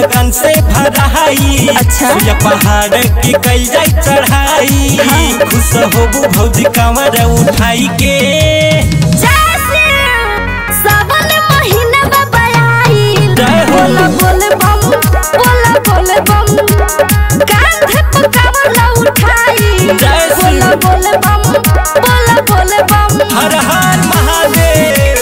लगन से भराई अच्छा। सुइया पहाड़ की कल जाई चढ़ाई खुश होबू भौजी कमर उठाई के जैसे सावन महीना बाबा आइल जय हो। बोला बोले बम बोला बोले बम कांधे पे कावला उठाई जय श्री- बोला बोले बम बोला बोले बम हर हर महादेव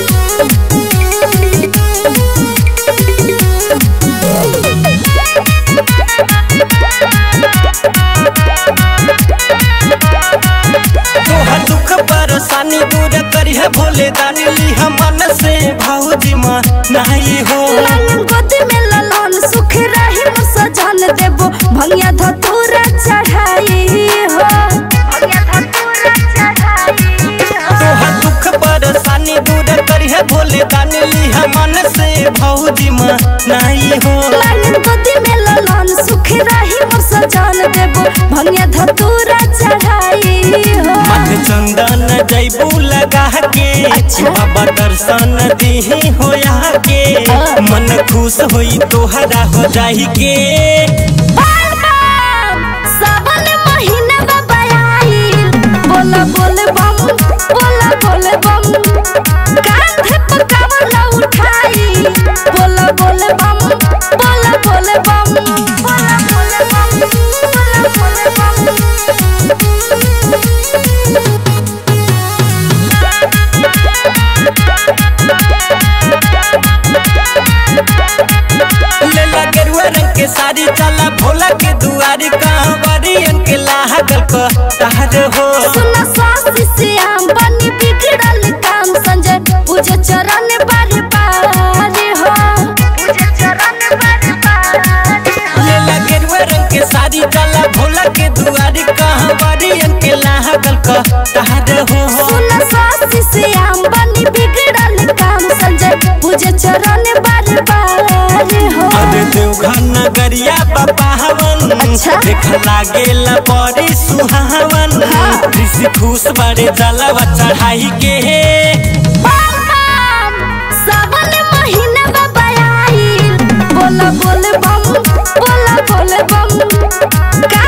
तोहर दुख परेशानी दूर करिह भोले दानी लिह मन से भौजी माँ नाही हो लालन गोदी में ललन सुख रही मोर सजन देबो भंगिया धतूरा चढ़ाई हो भंगिया धतूरा चढ़ाई हो तोहर दुख परेशानी दूर करिह भोले दानी लिह मन से भौजी माँ नाही हो लालन गोदी में ललन सुख रही मोर सजन देबो भंगिया धतूरा चढ़ाई हो मत चंदन जैबू लगा के अच्छा। बाबा दर्शन दीही होया के हाँ। मन खुश होई तोहरा हो जाही के बाल बम सावन महीना बाबा आइल बोला बोले बम बोला बोले बम कांधे पे कावला उठाई बोला बोले बम बोला बोले बम बोला बोले बम बोला बोले लेला गेरुआ रंग के साड़ी चला भोला के दुआरी कांवरियन के लागल को तहर हो सुना स्वास्थ्य श्याम बनी बिगड़ल काम संजय पूजे चरण बारी बारी हो पूजे चरण बारी बारी हो लेला गेरुआ रंग के साड़ी चला भोला के दुआरी कांवरियन के लागल को तहर हो सुना स्वास्थ्य श्याम बनी बिगड़ल काम संजय पूजे चरण बारी बारी हो अरे देवघर नगरिया बाबा हवन अच्छा। देख लागेला बड़ी सुहावन हाँ। ऋषि खुश बड़े जलवा चढ़ाई के बम बम सावन महीना बाबा आइल बोला बोले बम बोला बोले बम